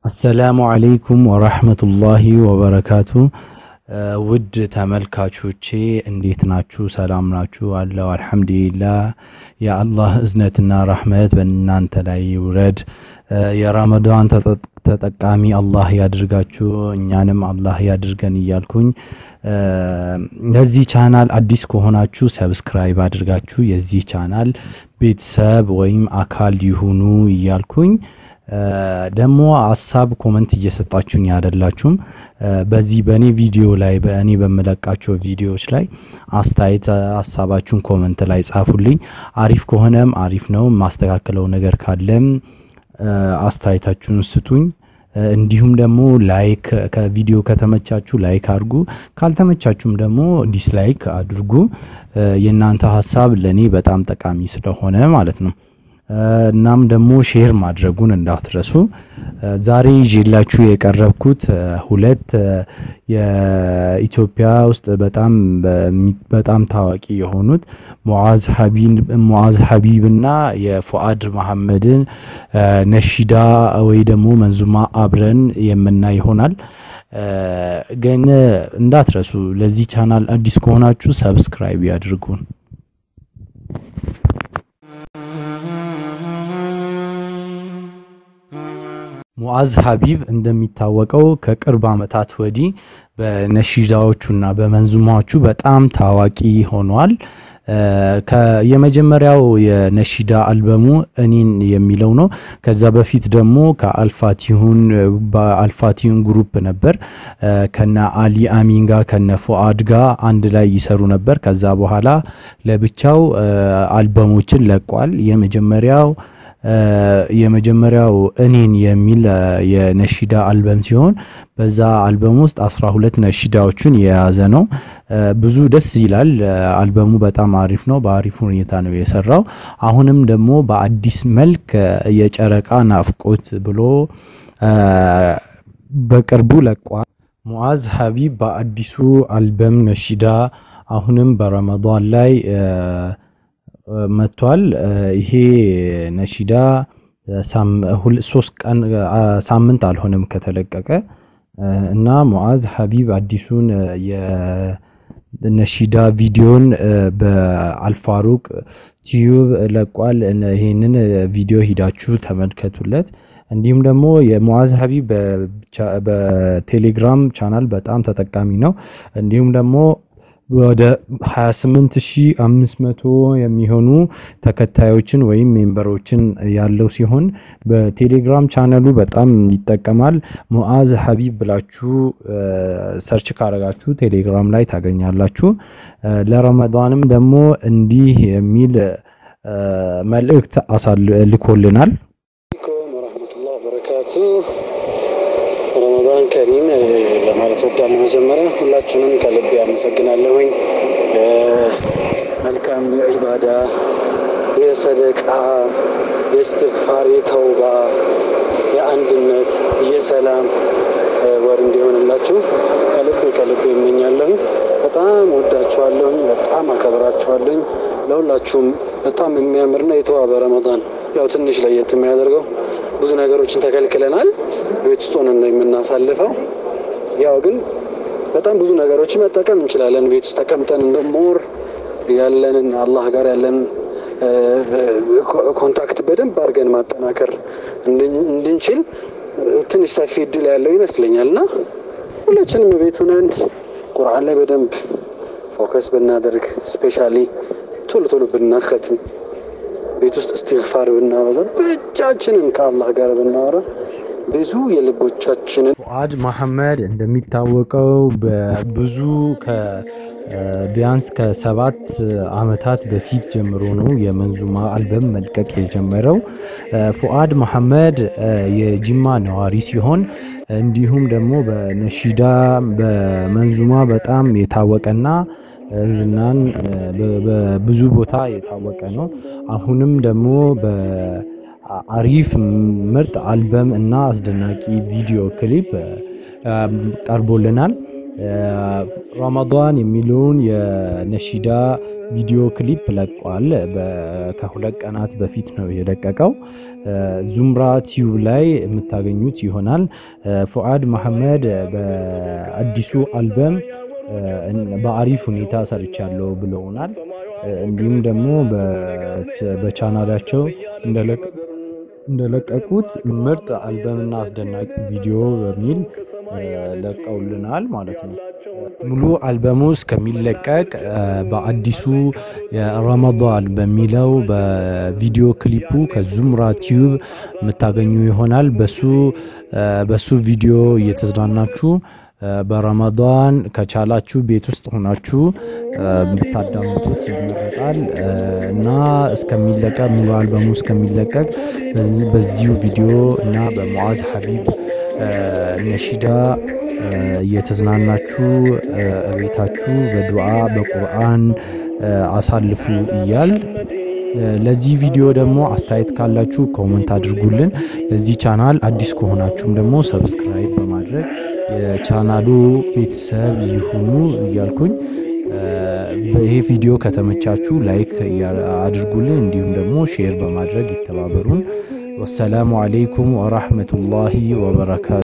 አሰላሙ አለይኩም ወራህመቱላሂ ወበረካቱ። ውድ ተመልካቾቼ እንዴት ናችሁ? ሰላም ናችሁ? አለው አልሐምዱሊላህ። የአላህ እዝነትና ረህመት በእናንተ ላይ ይውረድ። የረመዳን ተጠቃሚ አላህ ያድርጋችሁ፣ እኛንም አላህ ያድርገን እያልኩኝ ለዚህ ቻናል አዲስ ከሆናችሁ ሰብስክራይብ አድርጋችሁ የዚህ ቻናል ቤተሰብ ወይም አካል ይሁኑ እያልኩኝ ደግሞ ሀሳብ ኮመንት እየሰጣችሁኝ አይደላችሁም። በዚህ በእኔ ቪዲዮ ላይ በእኔ በምለቃቸው ቪዲዮዎች ላይ አስተያየት ሀሳባችሁን ኮመንት ላይ ጻፉልኝ። አሪፍ ከሆነም አሪፍ ነው፣ ማስተካከለው ነገር ካለም አስተያየታችሁን ስጡኝ። እንዲሁም ደግሞ ላይክ ከቪዲዮ ከተመቻችሁ ላይክ አድርጉ፣ ካልተመቻችሁም ደግሞ ዲስላይክ አድርጉ። የእናንተ ሀሳብ ለእኔ በጣም ጠቃሚ ስለሆነ ማለት ነው። እናም ደግሞ ሼር ማድረጉን እንዳትረሱ። ዛሬ ይዤላችሁ የቀረብኩት ሁለት የኢትዮጵያ ውስጥ በጣም በጣም ታዋቂ የሆኑት ሙዓዝ ሀቢብና የፉአድ መሐመድን ነሺዳ ወይ ደግሞ መንዙማ አብረን የምናይ ይሆናል። ግን እንዳትረሱ፣ ለዚህ ቻናል አዲስ ከሆናችሁ ሰብስክራይብ ያድርጉን። ሙዓዝ ሀቢብ እንደሚታወቀው ከቅርብ ዓመታት ወዲህ በነሺዳዎቹና በመንዙማዎቹ በጣም ታዋቂ ሆኗል። የመጀመሪያው የነሺዳ አልበሙ እኔን የሚለው ነው። ከዛ በፊት ደግሞ ከአልፋቲሁን በአልፋቲሁን ግሩፕ ነበር ከነ አሊ አሚን ጋር ከነ ፉአድ ጋር አንድ ላይ ይሰሩ ነበር። ከዛ በኋላ ለብቻው አልበሞችን ለቋል። የመጀመሪያው የመጀመሪያው እኔን የሚል የነሺዳ አልበም ሲሆን በዛ አልበም ውስጥ አስራ ሁለት ነሺዳዎችን የያዘ ነው። ብዙ ደስ ይላል። አልበሙ በጣም አሪፍ ነው። በአሪፍ ሁኔታ ነው የሰራው። አሁንም ደግሞ በአዲስ መልክ የጨረቃ ናፍቆት ብሎ በቅርቡ ለቋል። ሙዓዝ ሀቢብ በአዲሱ አልበም ነሺዳ አሁንም በረመዳን ላይ መጥቷል። ይሄ ነሺዳ ሶስት ቀን ሳምንት አልሆነም ከተለቀቀ እና ሙዓዝ ሀቢብ አዲሱን የነሺዳ ቪዲዮን በአልፋሩቅ ቲዩብ ለቋል። ይህንን ቪዲዮ ሂዳችሁ ተመልከቱለት። እንዲሁም ደግሞ የሙዓዝ ሀቢብ በቴሌግራም ቻናል በጣም ተጠቃሚ ነው። እንዲሁም ደግሞ ወደ 28500 የሚሆኑ ተከታዮችን ወይም ሜምበሮችን ያለው ሲሆን በቴሌግራም ቻነሉ በጣም ይጠቀማል። ሙዓዝ ሀቢብ ብላችሁ ሰርች ካረጋችሁ ቴሌግራም ላይ ታገኛላችሁ። ለረመዳንም ደግሞ እንዲህ የሚል መልእክት ልኮልናል። ወረህመቱላህ በረካቱ ረመዳን ከሪም ለማለት ወዳለሁ። መጀመሪያ ሁላችሁንም ከልቤ አመሰግናለሁኝ። መልካም የዒባዳ የሰደቃ፣ የእስትግፋር፣ የተውባ፣ የአንድነት፣ የሰላም ወር እንዲሆንላችሁ ከልቤ ከልቤ ይመኛለሁኝ። በጣም ወዳችኋለሁኝ። በጣም አከብራችኋለሁኝ። ለሁላችሁም በጣም የሚያምርና የተዋበ ረመዳን ያው ትንሽ ለየት የሚያደርገው ብዙ ነገሮችን ተከልክለናል። ቤት ውስጥ ሆነን ነው የምናሳልፈው። ያው ግን በጣም ብዙ ነገሮችን መጠቀም እንችላለን። ቤት ውስጥ ተቀምጠን እንደ ሞር ያለንን አላህ ጋር ያለንን ኮንታክት በደንብ አድርገን ማጠናከር እንድንችል ትንሽ ሰፊ እድል ያለው ይመስለኛል እና ሁላችንም ቤት ሆነን ቁርአን ላይ በደንብ ፎከስ ብናደርግ ስፔሻሊ ቶሎ ቶሎ ብናከትም ቤት ውስጥ እስትግፋር ብናበዛ ብቻችንን ከአላህ ጋር ብናወራ ብዙ የልቦቻችንን ፉአድ መሐመድ እንደሚታወቀው በብዙ ቢያንስ ከሰባት አመታት በፊት ጀምሮ ነው የመንዙማ አልበም መልቀቅ የጀመረው። ፉአድ መሐመድ የጅማ ነዋሪ ሲሆን እንዲሁም ደግሞ በነሺዳ በመንዙማ በጣም የታወቀና ዝናን በብዙ ቦታ የታወቀ ነው። አሁንም ደግሞ በአሪፍ ምርጥ አልበም እና አስደናቂ ቪዲዮ ክሊፕ ቀርቦልናል። ረመዳን የሚለውን የነሺዳ ቪዲዮ ክሊፕ ለቋል። ከሁለት ቀናት በፊት ነው የለቀቀው። ዙምራ ቲዩብ ላይ የምታገኙት ይሆናል። ፉአድ መሐመድ በአዲሱ አልበም በአሪፍ ሁኔታ ሰርቻለሁ ብለውናል። እንዲሁም ደግሞ በቻናላቸው እንደለቀቁት ምርጥ አልበምና አስደናቂ ቪዲዮ በሚል ለቀውልናል ማለት ነው። ሙሉ አልበሙ እስከሚለቀቅ በአዲሱ የረመዳን በሚለው በቪዲዮ ክሊፑ ከዙምራ ቲዩብ የምታገኙ ይሆናል። በሱ በሱ ቪዲዮ እየተዝናናችሁ በረመዳን ከቻላችሁ ቤት ውስጥ ሆናችሁ ብታዳምጡት ይመረጣል እና እስከሚለቀቅ ሙሉ አልበሙ እስከሚለቀቅ በዚሁ ቪዲዮ እና በሙዓዝ ሀቢብ ነሺዳ እየተዝናናችሁ ቤታችሁ በዱዓ በቁርአን አሳልፉ እያል ለዚህ ቪዲዮ ደግሞ አስተያየት ካላችሁ ኮመንት አድርጉልን። ለዚህ ቻናል አዲስ ከሆናችሁም ደግሞ ሰብስክራይብ በማድረግ የቻናሉ ቤተሰብ ይሁኑ እያልኩኝ ይሄ ቪዲዮ ከተመቻችሁ ላይክ አድርጉልን፣ እንዲሁም ደግሞ ሼር በማድረግ ይተባበሩን። ወሰላሙ አለይኩም ወራህመቱላሂ ወበረካቱ።